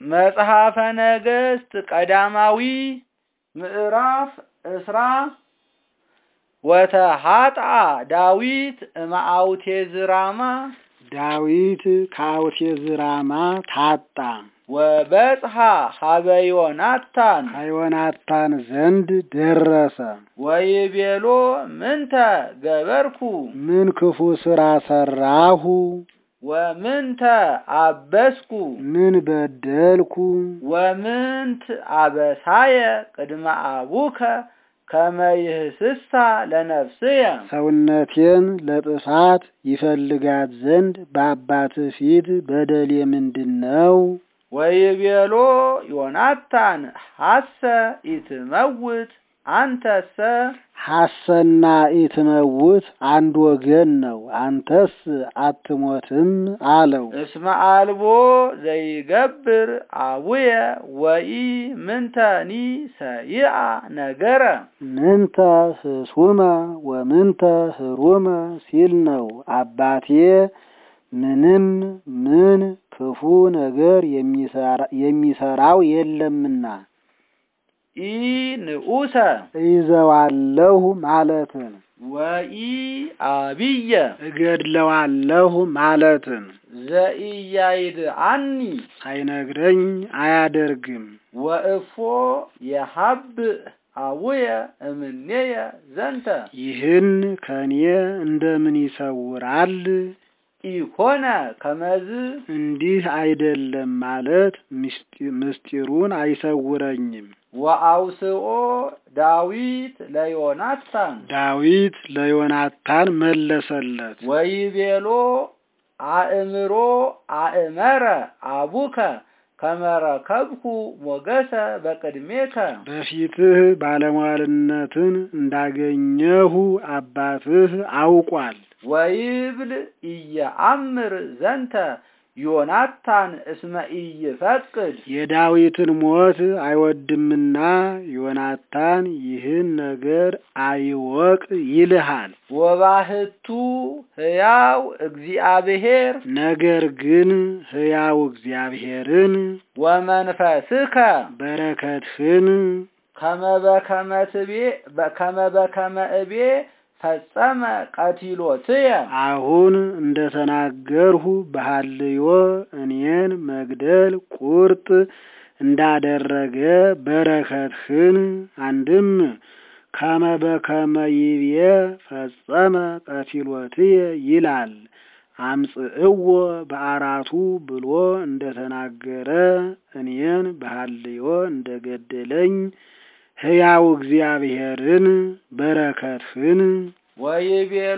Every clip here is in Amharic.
መጽሐፈ ነገሥት ቀዳማዊ ምዕራፍ እስራ ወተሃጥአ ዳዊት እምአውቴዝራማ ዳዊት ከአውቴዝራማ ታጣ ወበጽሐ ሀበ ዮናታን ከዮናታን ዘንድ ደረሰ። ወይቤሎ ምንተ ገበርኩ ምን ክፉ ሥራ ሠራሁ? ወምንተ አበስኩ ምን በደልኩ? ወምንት አበሳየ ቅድመ አቡከ ከመ ይህስሳ ለነፍስየ ሰውነቴን ለጥፋት ይፈልጋት ዘንድ በአባትህ ፊት በደሌ ምንድን ነው? ወይቤሎ ዮናታን ሐሰ ኢትመውት አንተሰ ሐሰና ኢትመውት አንድ ወገን ነው፣ አንተስ አትሞትም አለው። እስመ አልቦ ዘይገብር አቡየ ወኢ ምንተኒ ሰይአ ነገረ ምንተ ህሱመ ወምንተ ህሩመ ሲል ነው። አባቴ ምንም ምን ክፉ ነገር የሚሰራው የለምና ኢ ንዑሰ እይዘዋለሁ ማለትን ወኢ አብየ እገድለዋለሁ ማለትን ዘኢያይድአኒ ሳይነግረኝ አያደርግም። ወእፎ የሀብእ አቡየ እምኔየ ዘንተ ይህን ከኔ እንደምን ይሰውራል? ኢኮነ ከመዝ እንዲህ አይደለም ማለት ምስጢሩን አይሰውረኝም። ወአውስኦ ዳዊት ለዮናታን ዳዊት ለዮናታን መለሰለት፣ ወይቤሎ አእምሮ አእመረ አቡከ ከመረከብኩ ሞገሰ በቅድሜከ በፊትህ ባለሟልነትን እንዳገኘሁ አባትህ አውቋል። ወይብል ኢየአምር ዘንተ ዮናታን እስመ ኢይፈቅድ የዳዊትን ሞት አይወድምና ዮናታን ይህን ነገር አይወቅ ይልሃል። ወባህቱ ሕያው እግዚአብሔር ነገር ግን ሕያው እግዚአብሔርን ወመንፈስከ በረከትህን ከመ በከመ ትቤ ከመ በከመ እቤ ፈጸመ ቀቲሎትየ አሁን እንደተናገርሁ በሐልዮ እኔን መግደል ቁርጥ እንዳደረገ በረከትህን አንድም ከመ በከመ ይቤ ፈጸመ ቀቲሎትየ ይላል። አምጽእዎ በአራቱ ብሎ እንደተናገረ እኔን በሐልዮ እንደገደለኝ ሕያው እግዚአብሔርን በረከትህን ወይቤሎ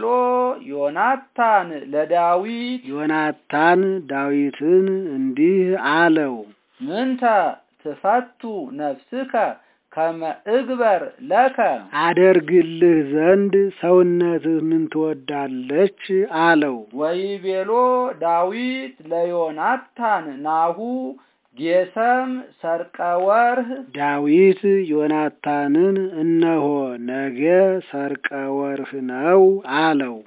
ዮናታን ለዳዊት ዮናታን ዳዊትን እንዲህ አለው፣ ምንተ ትፈቱ ነፍስከ ከመ እግበር ለከ አደርግልህ ዘንድ ሰውነትህ ምን ትወዳለች? አለው። ወይቤሎ ዳዊት ለዮናታን ናሁ ጌሰም ሰርቀ ወርህ ዳዊት ዮናታንን እነሆ ነገ ሰርቀ ወርህ ነው አለው።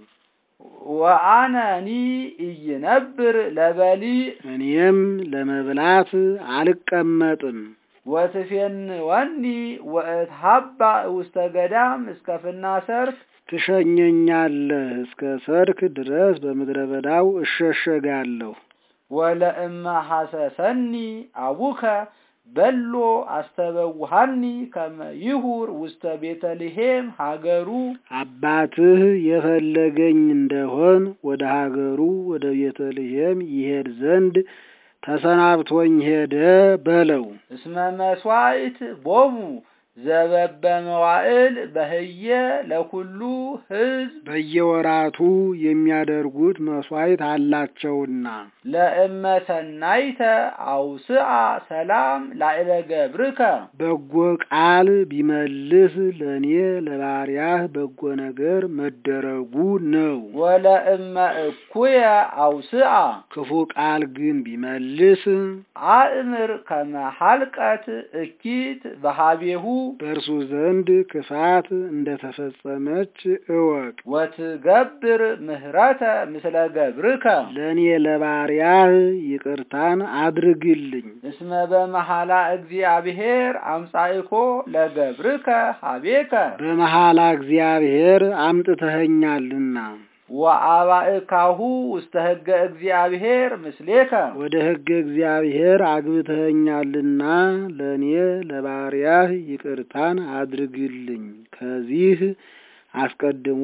ወአነኒ ኢይነብር ለበሊዕ እኔም ለመብላት አልቀመጥም። ወትፌንወኒ ወእትሀባ ውስተ ገዳም እስከ ፍና ሰርክ ትሸኘኛለህ፣ እስከ ሰርክ ድረስ በምድረ በዳው እሸሸጋለሁ። ወለእመ ሐሰሰኒ አቡከ በሎ አስተበውሃኒ ከመ ይሁር ውስተ ቤተልሔም ሀገሩ አባትህ የፈለገኝ እንደሆን ወደ ሀገሩ ወደ ቤተልሔም ይሄድ ዘንድ ተሰናብቶኝ ሄደ በለው። እስመ መስዋዕት ቦሙ ዘበበ መዋዕል በህየ ለኩሉ ሕዝብ በየወራቱ የሚያደርጉት መስዋዕት አላቸውና ለእመ ሰናይተ አውስአ ሰላም ላዕለ ገብርከ በጎ ቃል ቢመልስ ለእኔ ለባሪያህ በጎ ነገር መደረጉ ነው። ወለእመ እኩየ አውስአ ክፉ ቃል ግን ቢመልስ አእምር ከመ ሐልቀት እኪት በሃቤሁ በእርሱ ዘንድ ክፋት እንደተፈጸመች እወቅ። ወትገብር ምህረተ ምስለ ገብርከ ለእኔ ለባሪያህ ይቅርታን አድርግልኝ። እስመ በመሐላ እግዚአብሔር አምጻእኮ ለገብርከ ሀቤከ በመሐላ እግዚአብሔር አምጥተኸኛልና ወአባእካሁ ውስተ ሕገ እግዚአብሔር ምስሌከ ወደ ሕገ እግዚአብሔር አግብተኸኛልና ለእኔ ለባሪያህ ይቅርታን አድርግልኝ። ከዚህ አስቀድሞ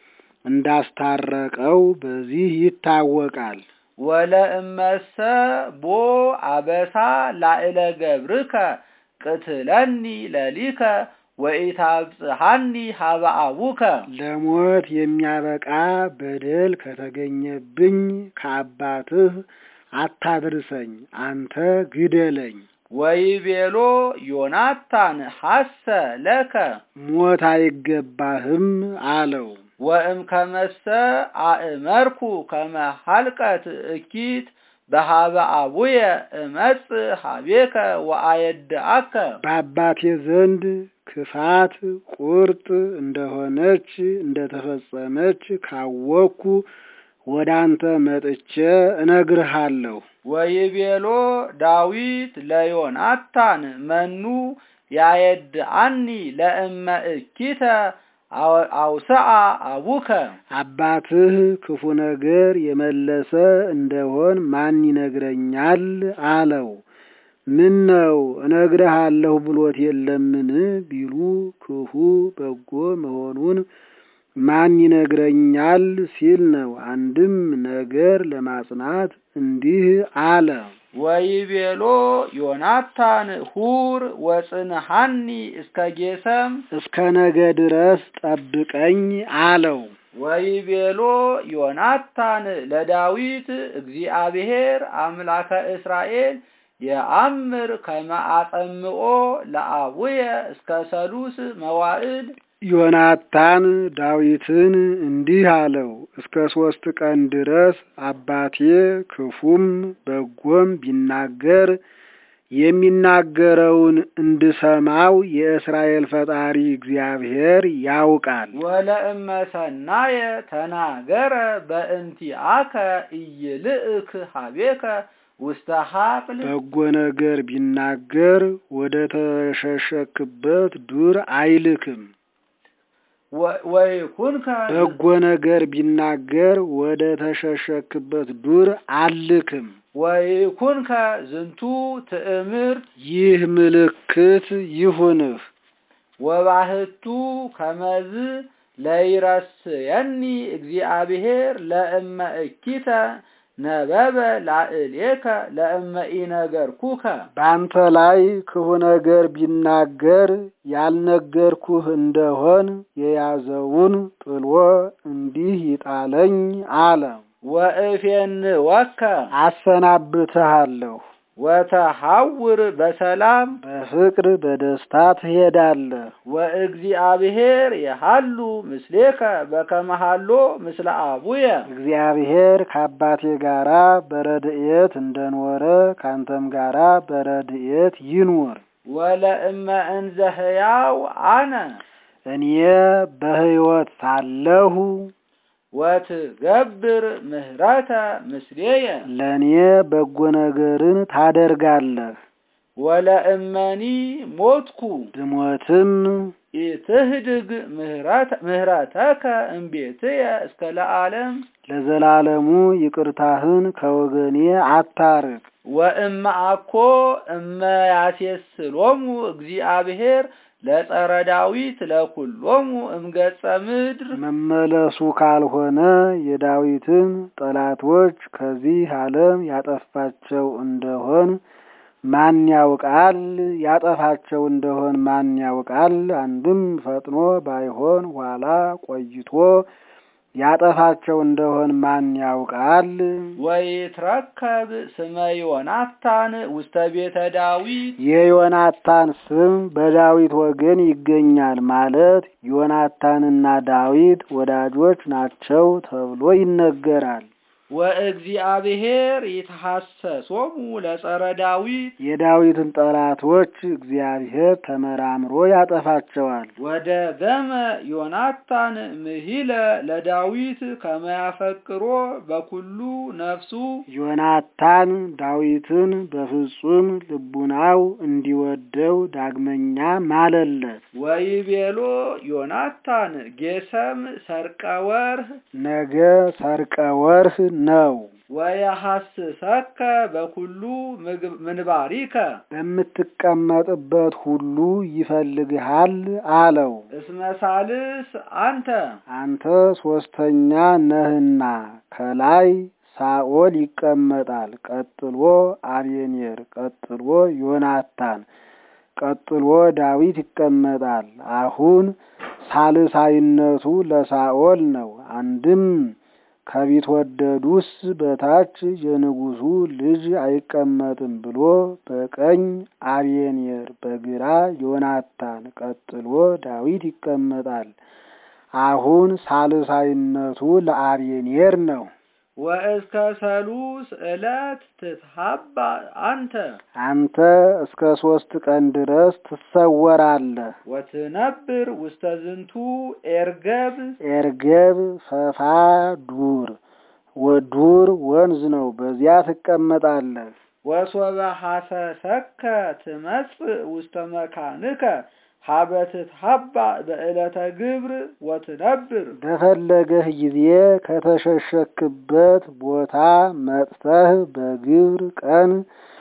እንዳስታረቀው በዚህ ይታወቃል። ወለእመሰ ቦ አበሳ ላዕለ ገብርከ ቅትለኒ ለሊከ ወኢታብጽሐኒ ሀበ አቡከ ለሞት የሚያበቃ በደል ከተገኘብኝ ከአባትህ አታድርሰኝ፣ አንተ ግደለኝ። ወይቤሎ ዮናታን ሐሰ ለከ ሞት አይገባህም አለው። ወእም ከመሰ አእመርኩ ከመ ሀልቀት እኪት በሀበ አቡየ እመጽ ሀቤከ ወአየድአከ በአባቴ ዘንድ ክፋት ቁርጥ እንደሆነች እንደተፈጸመች ካወቅኩ ወደ አንተ መጥቼ እነግርሃለሁ። ወይቤሎ ዳዊት ለዮናታን መኑ ያየድአኒ ለእመ እኪተ አውስአ አቡከ አባትህ ክፉ ነገር የመለሰ እንደሆን ማን ይነግረኛል? አለው። ምን ነው እነግርሃለሁ ብሎት የለምን ቢሉ ክፉ በጎ መሆኑን ማን ይነግረኛል ሲል ነው። አንድም ነገር ለማጽናት እንዲህ አለ። ወይቤሎ ዮናታን ሁር ወጽንሐኒ እስከ ጌሰም እስከ ነገ ድረስ ጠብቀኝ አለው። ወይቤሎ ዮናታን ለዳዊት እግዚአብሔር አምላከ እስራኤል የአምር ከመ አጸምኦ ለአቡየ እስከ ሰሉስ መዋዕል ዮናታን ዳዊትን እንዲህ አለው፣ እስከ ሶስት ቀን ድረስ አባቴ ክፉም በጎም ቢናገር የሚናገረውን እንድሰማው የእስራኤል ፈጣሪ እግዚአብሔር ያውቃል። ወለእመ ሰናየ ተናገረ በእንቲአከ ኢይልእክ ሀቤከ ውስተ ሀቅል በጎ ነገር ቢናገር ወደ ተሸሸክበት ዱር አይልክም። ወይኩንከ በጎ ነገር ቢናገር ወደ ተሸሸክበት ዱር አልክም። ወይኩንከ ዝንቱ ትእምርት ይህ ምልክት ይሁንህ። ወባህቱ ከመዝ ለይረስየኒ እግዚአብሔር ለእመ እኪተ ነበበ ላዕሌከ ለእመ ኢነገርኩከ በአንተ ላይ ክፉ ነገር ቢናገር ያልነገርኩህ እንደሆን የያዘውን ጥሎ እንዲህ ይጣለኝ አለ። ወእፌንወከ አሰናብትሃለሁ። ወተሐውር በሰላም በፍቅር በደስታ ትሄዳለህ። ወእግዚአብሔር የሃሉ ምስሌከ በከመሃሎ ምስለ አቡየ እግዚአብሔር ከአባቴ ጋራ በረድኤት እንደኖረ ካንተም ጋራ በረድኤት ይኑር። ወለእመ እንዘ ሕያው አነ እኔ በሕይወት ሳለሁ ወትገብር ምህረተ ምስሌየ ለእኔ በጎ ነገርን ታደርጋለህ። ወለእመኒ ሞትኩ ብሞትም ኢትህድግ ምህረተከ እምቤትየ እስከ ለዓለም ለዘላለሙ ይቅርታህን ከወገኔ አታርቅ። ወእመ አኮ እመ ያሴስሎሙ እግዚአብሔር ለጸረ ዳዊት ለኩሎሙ እምገጸ ምድር መመለሱ ካልሆነ የዳዊትን ጠላቶች ከዚህ ዓለም ያጠፋቸው እንደሆን ማን ያውቃል? ያጠፋቸው እንደሆን ማን ያውቃል? አንድም ፈጥኖ ባይሆን ኋላ ቆይቶ ያጠፋቸው እንደሆን ማን ያውቃል? ወይትረከብ ስመ ዮናታን ውስተ ቤተ ዳዊት የዮናታን ስም በዳዊት ወገን ይገኛል ማለት ዮናታንና ዳዊት ወዳጆች ናቸው ተብሎ ይነገራል። ወእግዚአብሔር ይትሐሰሶሙ ለጸረ ዳዊት የዳዊትን ጠላቶች እግዚአብሔር ተመራምሮ ያጠፋቸዋል። ወደ ገመ ዮናታን ምሂለ ለዳዊት ከመያፈቅሮ በኩሉ ነፍሱ ዮናታን ዳዊትን በፍጹም ልቡናው እንዲወደው ዳግመኛ ማለለት። ወይቤሎ ዮናታን ጌሰም ሰርቀ ወርህ ነገ ሰርቀ ወርህ ነው። ወየሐስሰከ በኩሉ ምግብ- ምንባሪከ በምትቀመጥበት ሁሉ ይፈልግሃል አለው። እስመ ሳልስ አንተ አንተ ሶስተኛ ነህና ከላይ ሳኦል ይቀመጣል፣ ቀጥሎ አቤኔር፣ ቀጥሎ ዮናታን፣ ቀጥሎ ዳዊት ይቀመጣል። አሁን ሳልሳይነቱ ለሳኦል ነው። አንድም ከቢትወደዱስ በታች የንጉሱ ልጅ አይቀመጥም ብሎ በቀኝ አቤኔር በግራ ዮናታን ቀጥሎ ዳዊት ይቀመጣል። አሁን ሳልሳይነቱ ለአቤኔር ነው። ወእስከ ሰሉስ ዕለት ትትሀባ አንተ አንተ እስከ ሶስት ቀን ድረስ ትሰወራለህ። ወትነብር ውስተ ዝንቱ ኤርገብ ኤርገብ ፈፋ ዱር ወዱር ወንዝ ነው። በዚያ ትቀመጣለህ። ወሶበ ሐሰሰከ ትመጽእ ውስተ መካንከ ሀበ ትትሀባ በዕለተ ግብር ወትነብር በፈለገህ ጊዜ ከተሸሸክበት ቦታ መጥተህ በግብር ቀን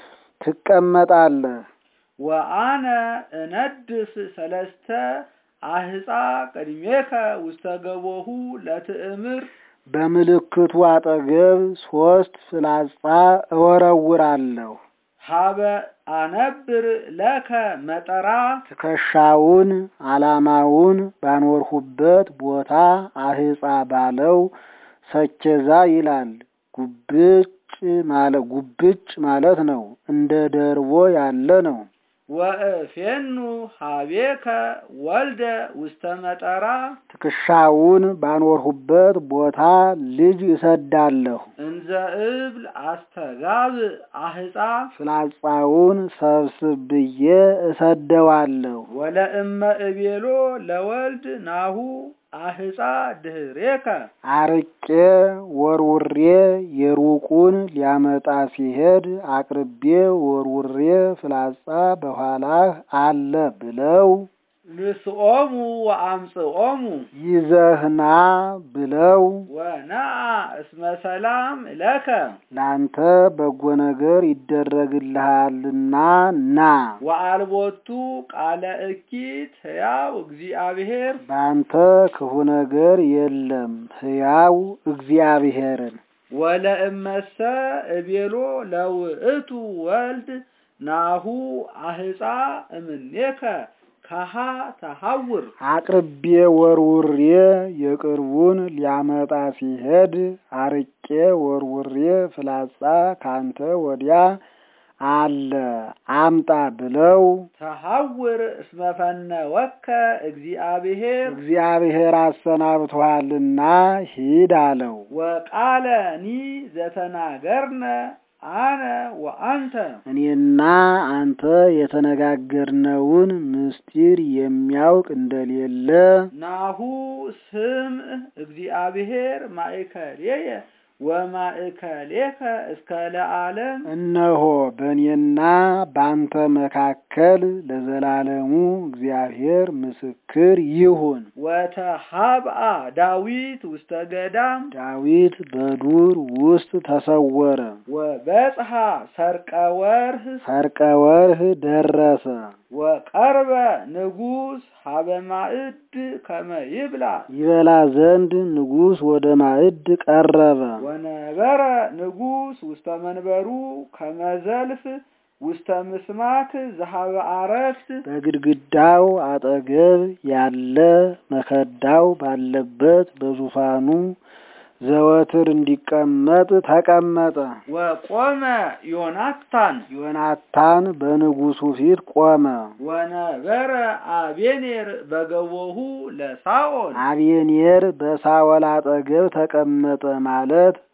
ትቀመጣለህ። ወአነ እነድፍ ሰለስተ አህፃ ቅድሜከ ውስተ ገቦሁ ለትእምር በምልክቱ አጠገብ ሶስት ፍላጻ እወረውራለሁ። ሀበ አነብር ለከ መጠራ ትከሻውን ዓላማውን ባኖርሁበት ቦታ አህፃ ባለው ሰኬዛ ይላል። ጉብጭ ማለት ጉብጭ ማለት ነው። እንደ ደርቦ ያለ ነው። ወእፌኑ ሀቤከ ወልደ ውስተ መጠራ ትከሻውን ባኖርሁበት ቦታ ልጅ እሰዳለሁ። እንዘ እብል አስተጋብ አህፃ ፍላጻውን ሰብስብ ብዬ እሰደዋለሁ። ወለእመ እቤሎ ለወልድ ናሁ አህፃ ድህሬከ አርቄ ወርውሬ የሩቁን ሊያመጣ ሲሄድ አቅርቤ ወርውሬ ፍላጻ በኋላህ አለ ብለው ንስኦሙ ወአምጽኦሙ ይዘህና ብለው ወነአ እስመ ሰላም ለከ ላንተ በጎ ነገር ይደረግልሃልና ና። ወአልቦቱ ቃለ እኪት ሕያው እግዚአብሔር በአንተ ክፉ ነገር የለም ሕያው እግዚአብሔርን ወለእመሰ እቤሎ ለውእቱ ወልድ ናሁ አህፃ እምኔከ ከሃ ተሐውር አቅርቤ ወርውሬ የቅርቡን ሊያመጣ ሲሄድ አርቄ ወርውሬ ፍላጻ ካንተ ወዲያ አለ አምጣ ብለው ተሐውር እስመ ፈነወከ እግዚአብሔር እግዚአብሔር አሰናብቶሃልና ሂድ አለው። ወቃለኒ ዘተናገርነ አነ ወአንተ እኔና አንተ የተነጋገርነውን ምስጢር የሚያውቅ እንደሌለ ናሁ ስም እግዚአብሔር ማእከሌየ ወማእከሌከ እስከ ለዓለም እነሆ በእኔና በአንተ መካከል ለዘላለሙ እግዚአብሔር ምስክር ይሁን። ወተሃብአ ዳዊት ውስተ ገዳም ዳዊት በዱር ውስጥ ተሰወረ። ወበጽሐ ሰርቀ ወርህ ሰርቀ ወርህ ደረሰ። ወቀርበ ንጉሥ ሀበ ማዕድ ከመ ይብላ ይበላ ዘንድ ንጉሥ ወደ ማዕድ ቀረበ። ወነበረ ንጉሥ ውስተ መንበሩ ከመዘልፍ ውስተ ምስማክ ዘሀበ አረፍት በግድግዳው አጠገብ ያለ መከዳው ባለበት በዙፋኑ ዘወትር እንዲቀመጥ ተቀመጠ። ወቆመ ዮናታን ዮናታን በንጉሡ ፊት ቆመ። ወነበረ አቤኔር በገቦሁ ለሳኦል አቤኔር በሳወል አጠገብ ተቀመጠ ማለት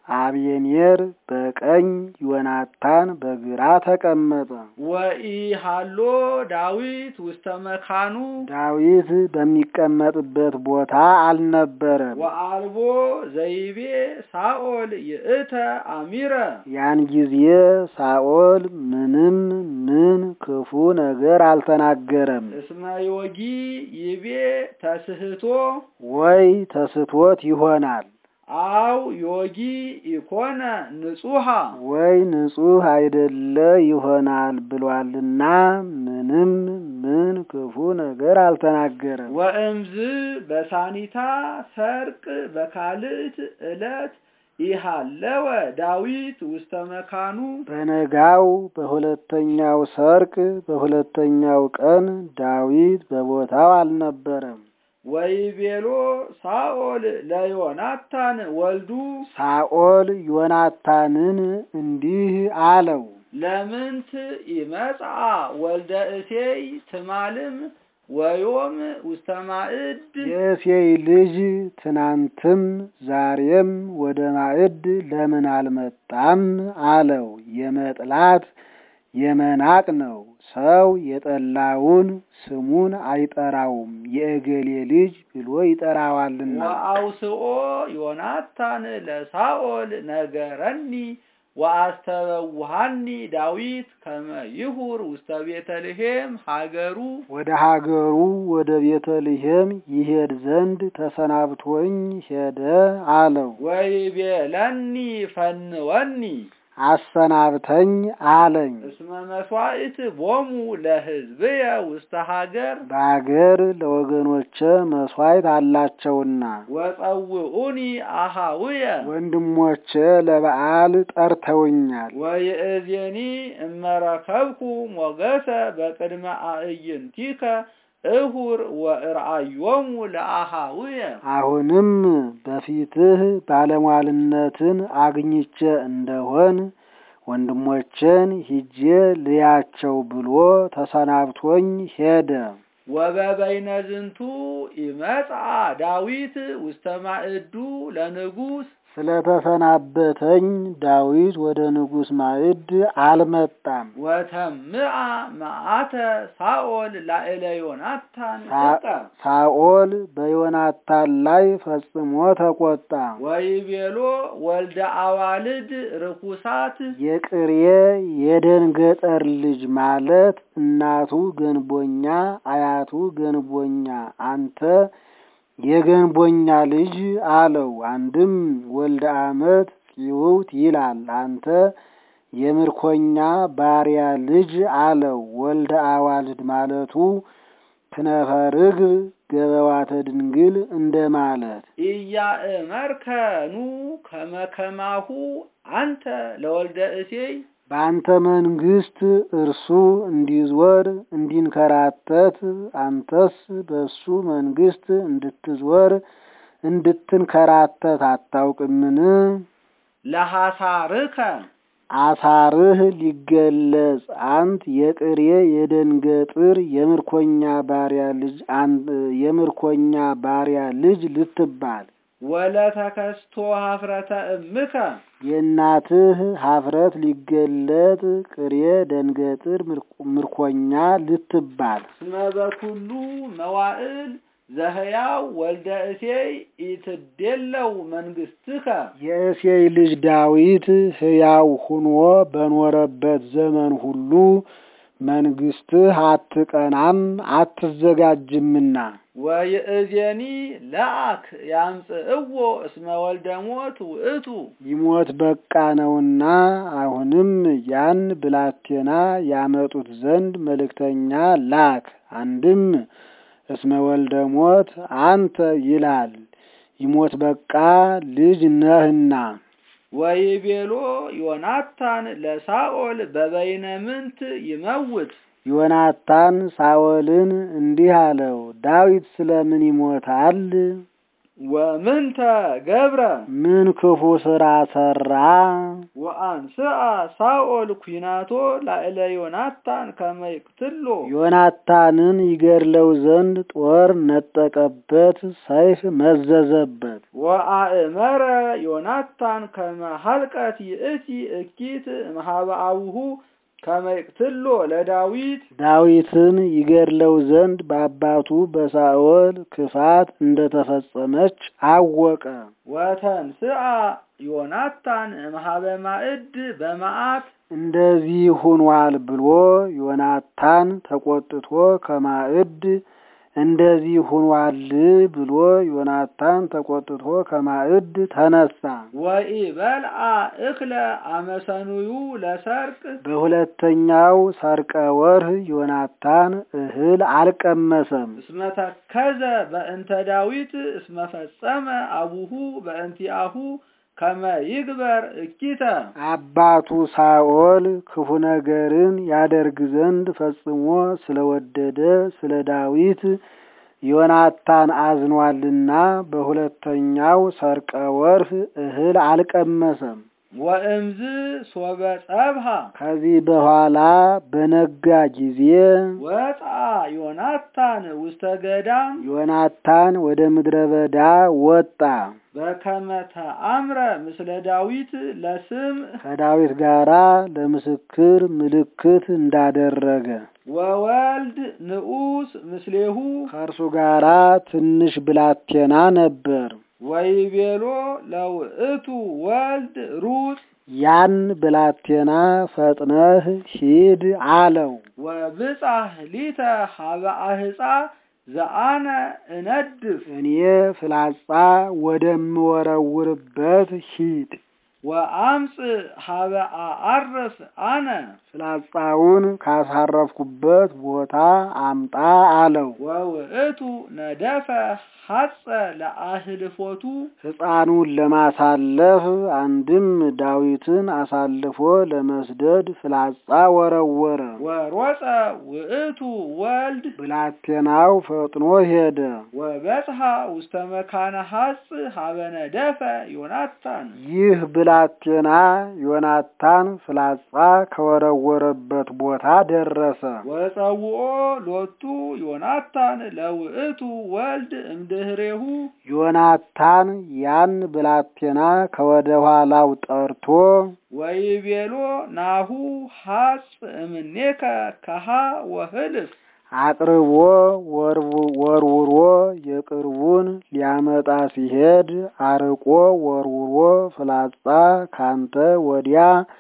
አብየኔር በቀኝ ዮናታን በግራ ተቀመጠ። ወኢሃሎ ዳዊት ውስተ መካኑ ዳዊት በሚቀመጥበት ቦታ አልነበረም። ወአልቦ ዘይቤ ሳኦል ይእተ አሚረ ያን ጊዜ ሳኦል ምንም ምን ክፉ ነገር አልተናገረም። እስመ ዮጊ ይቤ ተስህቶ ወይ ተስቶት ይሆናል አው ዮጊ ኢኮነ ንጹሃ ወይ ንጹሕ አይደለ ይሆናል ብሏልና ምንም ምን ክፉ ነገር አልተናገረም። ወእምዝ በሳኒታ ሰርቅ በካልእት ዕለት ኢሃለወ ዳዊት ውስተ መካኑ በነጋው በሁለተኛው ሰርቅ በሁለተኛው ቀን ዳዊት በቦታው አልነበረም። ወይቤሎ ሳኦል ለዮናታን ወልዱ ሳኦል ዮናታንን እንዲህ አለው፣ ለምንት ይመጽአ ወልደ እሴይ ትማልም ወዮም ውስተ ማዕድ የእሴይ ልጅ ትናንትም ዛሬም ወደ ማዕድ ለምን አልመጣም አለው። የመጥላት የመናቅ ነው። ሰው የጠላውን ስሙን አይጠራውም፣ የእገሌ ልጅ ብሎ ይጠራዋልና። ወአውስኦ ዮናታን ለሳኦል ነገረኒ ወአስተበውሃኒ ዳዊት ከመ ይሁር ውስተ ቤተልሔም ሀገሩ ወደ ሀገሩ ወደ ቤተልሔም ይሄድ ዘንድ ተሰናብቶኝ ሄደ አለው። ወይቤለኒ ፈንወኒ አሰናብተኝ አለኝ። እስመ መስዋዕት ቦሙ ለሕዝብየ ውስተ ሀገር በአገር ለወገኖቼ መስዋዕት አላቸውና ወጸውዑኒ አሃውየ ወንድሞቼ ለበዓል ጠርተውኛል። ወይእዜኒ እመረከብኩ ሞገሰ በቅድመ አዕይንቲከ እሁር ወእርአዮሙ ለአሃውየ አሁንም በፊትህ ባለሟልነትን አግኝቼ እንደሆን ወንድሞቼን ሂጄ ልያቸው ብሎ ተሰናብቶኝ ሄደ። ወበበይነ ዝንቱ ይመጽአ ዳዊት ውስተ ማዕዱ ለንጉሥ ስለተሰናበተኝ ዳዊት ወደ ንጉሥ ማዕድ አልመጣም። ወተምአ መዓተ ሳኦል ላዕለ ዮናታን ሳ- ጥቀ ሳኦል በዮናታን ላይ ፈጽሞ ተቆጣ። ወይቤሎ ወልደ አዋልድ ርኩሳት የቅሬ የደንገጠር ልጅ ማለት እናቱ ገንቦኛ አያቱ ገንቦኛ አንተ የገንቦኛ ልጅ አለው። አንድም ወልደ ዓመት ፂውውት ይላል። አንተ የምርኮኛ ባሪያ ልጅ አለው። ወልደ አዋልድ ማለቱ ክነፈርግ ገበዋተ ድንግል እንደ ማለት ኢያእመርከኑ ከመከማሁ አንተ ለወልደ እሴይ በአንተ መንግስት እርሱ እንዲዞር እንዲንከራተት አንተስ በሱ መንግስት እንድትዞር እንድትንከራተት አታውቅምን? ለሐሳርከ አሳርህ ሊገለጽ አንት የቅሬ የደንገጥር የምርኮኛ ባሪያ ልጅ አን- የምርኮኛ ባሪያ ልጅ ልትባል ወለተከስቶ ሀፍረተ እምከ የእናትህ ሀፍረት ሊገለጥ ቅሬ ደንገጥር ምርኮ- ምርኮኛ ልትባል እስመ በኩሉ መዋዕል ዘህያው ወልደ እሴይ ኢትዴለው መንግስትከ የእሴይ ልጅ ዳዊት ሕያው ሁኖ በኖረበት ዘመን ሁሉ መንግስትህ አትቀናም አትዘጋጅምና ወይእዜኒ ለአክ ያምጽእዎ እስመ ወልደ ሞት ውእቱ ይሞት በቃ ነውና አሁንም ያን ብላቴና ያመጡት ዘንድ መልእክተኛ ላክ። አንድም እስመ ወልደ ሞት አንተ ይላል ይሞት በቃ ልጅ ነህና ወይቤሎ ዮናታን ለሳኦል በበይነ ምንት ይመውት ዮናታን ሳኦልን እንዲህ አለው፣ ዳዊት ስለምን ይሞታል? ወምንተ ገብረ ምን ክፉ ስራ ሰራ? ወአንስአ ሳኦል ኩናቶ ላዕለ ዮናታን ከመ ይቅትሎ ዮናታንን ይገድለው ዘንድ ጦር ነጠቀበት፣ ሰይፍ መዘዘበት። ወአእመረ ዮናታን ከመ ሀልቀት ይእቲ እኪት እምኀበ አቡሁ ከመ ይቅትሎ ለዳዊት ዳዊትን ይገድለው ዘንድ በአባቱ በሳኦል ክፋት እንደተፈጸመች አወቀ። ወተንስአ ዮናታን እምኀበ ማዕድ በመዓት እንደዚህ ሁኗል ብሎ ዮናታን ተቆጥቶ ከማዕድ እንደዚህ ሁኗል ብሎ ዮናታን ተቆጥቶ ከማዕድ ተነሳ። ወኢበልዓ እክለ አመሰኑዩ ለሰርቅ በሁለተኛው ሰርቀ ወርህ ዮናታን እህል አልቀመሰም። እስመ ተከዘ በእንተ ዳዊት እስመ ፈጸመ አቡሁ በእንቲአሁ ከመ ይግበር እኪተ አባቱ ሳኦል ክፉ ነገርን ያደርግ ዘንድ ፈጽሞ ስለወደደ ስለ ዳዊት ዮናታን አዝኗልና በሁለተኛው ሰርቀ ወርህ እህል አልቀመሰም። ወእምዝ ሶበ ጸብሃ ከዚህ በኋላ በነጋ ጊዜ ወፅአ ዮናታን ውስተ ገዳም ዮናታን ወደ ምድረ በዳ ወጣ። በከመ ተአምረ ምስለ ዳዊት ለስም ከዳዊት ጋራ ለምስክር ምልክት እንዳደረገ ወወልድ ንዑስ ምስሌሁ ከእርሱ ጋራ ትንሽ ብላቴና ነበር። ወይቤሎ ለውእቱ ወልድ ሩጥ ያን ብላቴና ፈጥነህ ሂድ አለው። ወብጻሕ ሊተ ሀበ አህፃ ዘአነ እነድፍ እኔ ፍላጻ ወደምወረውርበት ሂድ። ወአምፅ ሀበ አዐርፍ አነ ፍላጻውን ካሳረፍኩበት ቦታ አምጣ አለው። ወውእቱ ነደፈ ሐጸ ለአህልፎቱ ሕፃኑን ለማሳለፍ አንድም ዳዊትን አሳልፎ ለመስደድ ፍላጻ ወረወረ። ወሮፀ ውእቱ ወልድ ብላቴናው ፈጥኖ ሄደ። ወበጽሐ ውስተ መካነ ሐጽ ሀበ ነደፈ ዮናታን ይህ ብላቴና ዮናታን ፍላጻ ከወረወረበት ቦታ ደረሰ። ወጸውኦ ሎቱ ዮናታን ለውእቱ ወልድ እምድህሬሁ ዮናታን ያን ብላቴና ከወደ ኋላው ጠርቶ ወይቤሎ ናሁ ሐጽ እምኔከ ከሃ ወህልፍ አቅርቦ ወርውሮ የቅርቡን ሊያመጣ ሲሄድ አርቆ ወርውሮ ፍላጻ ካንተ ወዲያ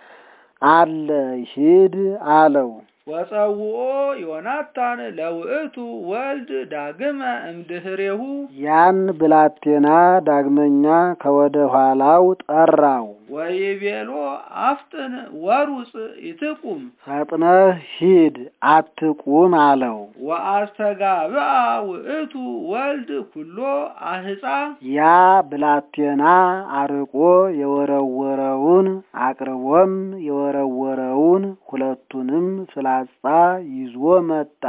አለ ሂድ አለው። ወጸውኦ ዮናታን ለውእቱ ወልድ ዳግመ እምድህሬሁ ያን ብላቴና ዳግመኛ ከወደ ኋላው ጠራው። ወይቤሎ አፍጥን ወሩፅ ይትቁም ፈጥነህ ሂድ አትቁም አለው። ወአስተጋብአ ውእቱ ወልድ ኩሎ አህፃ ያ ብላቴና አርቆ የወረወረውን አቅርቦም የወረወረውን ሁለቱንም ፍላጻ ይዞ መጣ።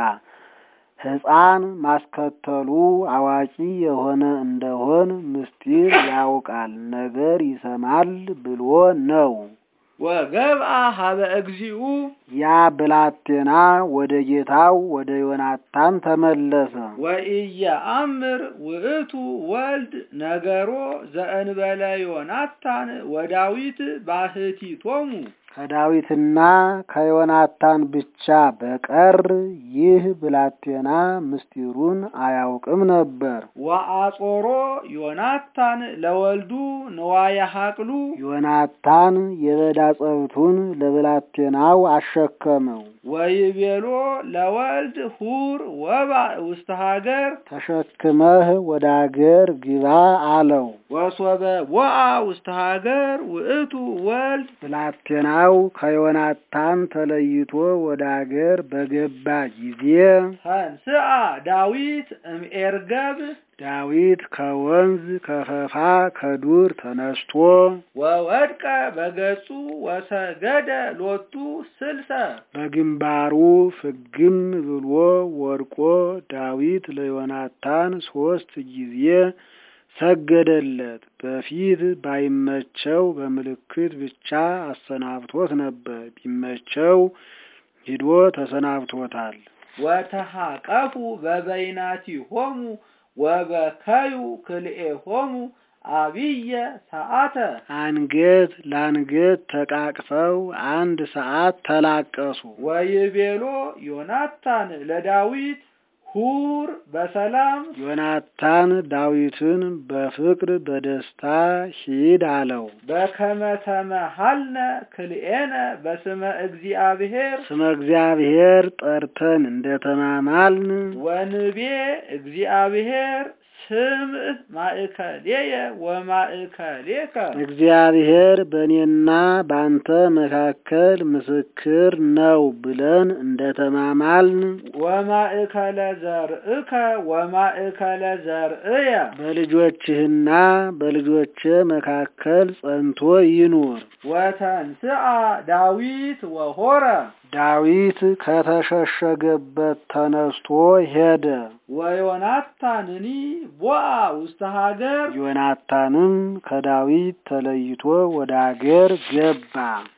ሕፃን ማስከተሉ አዋቂ የሆነ እንደሆን ምስጢር ያውቃል፣ ነገር ይሰማል ብሎ ነው። ወገብአ ሀበ እግዚኡ ያ ብላቴና ወደ ጌታው ወደ ዮናታን ተመለሰ። ወኢየአምር ውእቱ ወልድ ነገሮ ዘእንበለ ዮናታን ወዳዊት ባሕቲቶሙ ከዳዊትና ከዮናታን ብቻ በቀር ይህ ብላቴና ምስጢሩን አያውቅም ነበር። ወአጾሮ ዮናታን ለወልዱ ንዋየ ሐቅሉ ዮናታን የበዳ ጸብቱን ለብላቴናው አሸከመው። ወይቤሎ ለወልድ ሁር ወባእ ውስተ ሀገር ተሸክመህ ወደ አገር ግባ አለው። ወሶበ ቦአ ውስተ ሀገር ውእቱ ወልድ ብላቴናው ከዮናታን ተለይቶ ወደ አገር በገባ ጊዜ ተንስአ ዳዊት እምኤርገብ ዳዊት ከወንዝ ከፈፋ ከዱር ተነስቶ ወወድቀ በገጹ ወሰገደ ሎቱ ስልሰ በግንባሩ ፍግም ብሎ ወድቆ ዳዊት ለዮናታን ሶስት ጊዜ ሰገደለት። በፊት ባይመቸው በምልክት ብቻ አሰናብቶት ነበር። ቢመቸው ሂዶ ተሰናብቶታል። ወተሃቀፉ በበይናቲሆሙ ወበከዩ ክልኤሆሙ አብየ ሰዓተ አንገት ለአንገት ተቃቅፈው አንድ ሰዓት ተላቀሱ። ወይቤሎ ዮናታን ለዳዊት ሁር በሰላም ዮናታን ዳዊትን በፍቅር በደስታ ሂድ አለው። በከመ ተመሃልነ ክልኤነ በስመ እግዚአብሔር ስመ እግዚአብሔር ጠርተን እንደተማማልን ወንቤ እግዚአብሔር ስምዕ ማእከሌየ ወማእከሌከ እግዚአብሔር በእኔና በአንተ መካከል ምስክር ነው ብለን እንደተማማልን ወማእከለ ዘርእከ ወማእከለ ዘርእየ በልጆችህና በልጆቼ መካከል ጸንቶ ይኑር። ወተንስአ ዳዊት ወሆረ ዳዊት ከተሸሸገበት ተነስቶ ሄደ። ወዮናታንኒ ቦአ ውስተ ሀገር ዮናታንም ከዳዊት ተለይቶ ወደ አገር ገባ።